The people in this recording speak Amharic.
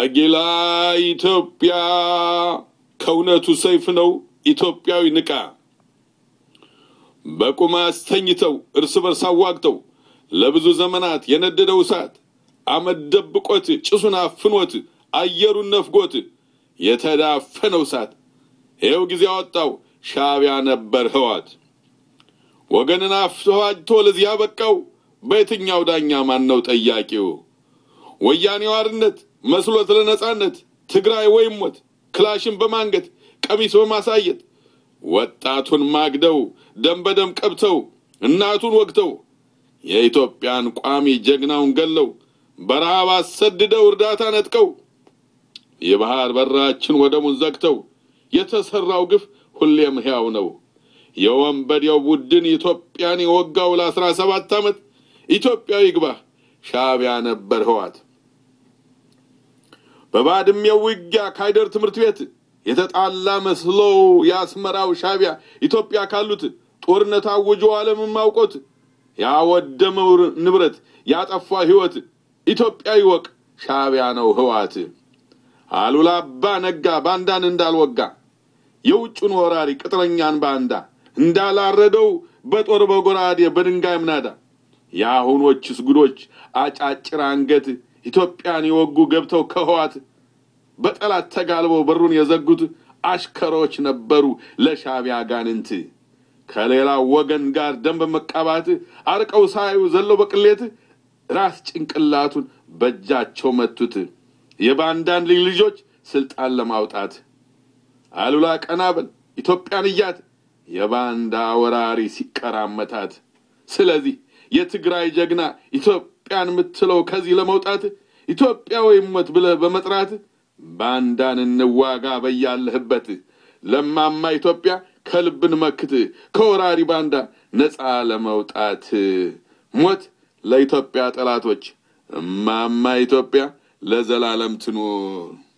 አጊላ ኢትዮጵያ ከእውነቱ ሰይፍ ነው ኢትዮጵያዊ ንቃ። በቁም አስተኝተው እርስ በርስ አዋግተው ለብዙ ዘመናት የነደደው እሳት አመድ ደብቆት ጭሱን አፍኖት አየሩን ነፍጎት የተዳፈነው እሳት ይኸው ጊዜ ያወጣው ሻዕቢያ ነበር ህዋት። ወገንን አፍዋጅቶ ለዚህ ያበቃው በየትኛው ዳኛ ማን ነው ጠያቂው? ወያኔው አርነት መስሎት ለነጻነት ትግራይ ወይም ሞት ክላሽን በማንገት ቀሚስ በማሳየት ወጣቱን ማግደው ደም በደም ቀብተው እናቱን ወግተው የኢትዮጵያን ቋሚ ጀግናውን ገለው በረሃብ አሰድደው እርዳታ ነጥቀው የባህር በራችን ወደሙን ዘግተው የተሰራው ግፍ ሁሌም ሕያው ነው። የወንበዴው ቡድን ኢትዮጵያን የወጋው ለአስራ ሰባት ዓመት ኢትዮጵያዊ ግባህ ሻዕቢያ ነበር ህዋት። በባድሜው ውጊያ ካይደር ትምህርት ቤት የተጣላ መስሎ የአስመራው ሻዕቢያ ኢትዮጵያ ካሉት ጦርነት አውጆ ዓለምን ማውቆት ያወደመው ንብረት ያጠፋ ሕይወት ኢትዮጵያዊ ወቅ ሻዕቢያ ነው ህዋት። አሉላ አባ ነጋ ባንዳን እንዳልወጋ የውጩን ወራሪ ቅጥረኛን ባንዳ እንዳላረደው በጦር በጎራዴ በድንጋይ ምናዳ የአሁኖችስ ጉዶች አጫጭር አንገት ኢትዮጵያን የወጉ ገብተው ከህዋት በጠላት ተጋልበው በሩን የዘጉት አሽከሮች ነበሩ ለሻዕቢያ ጋንንት ከሌላው ወገን ጋር ደም በመቃባት አርቀው ሳዩ ዘለው በቅሌት ራስ ጭንቅላቱን በእጃቸው መቱት የባንዳን ልጅ ልጆች ስልጣን ለማውጣት አሉላ ቀናበል ኢትዮጵያን እያት የባንዳ ወራሪ ሲቀራመታት ስለዚህ የትግራይ ጀግና ኢትዮጵያን የምትለው ከዚህ ለመውጣት ኢትዮጵያ ወይም ሞት ብለህ በመጥራት ባንዳን እንዋጋ በያለህበት ለማማ ኢትዮጵያ ከልብን መክት ከወራሪ ባንዳ ነፃ ለመውጣት ሞት ለኢትዮጵያ ጠላቶች እማማ ኢትዮጵያ ለዘላለም ትኑር።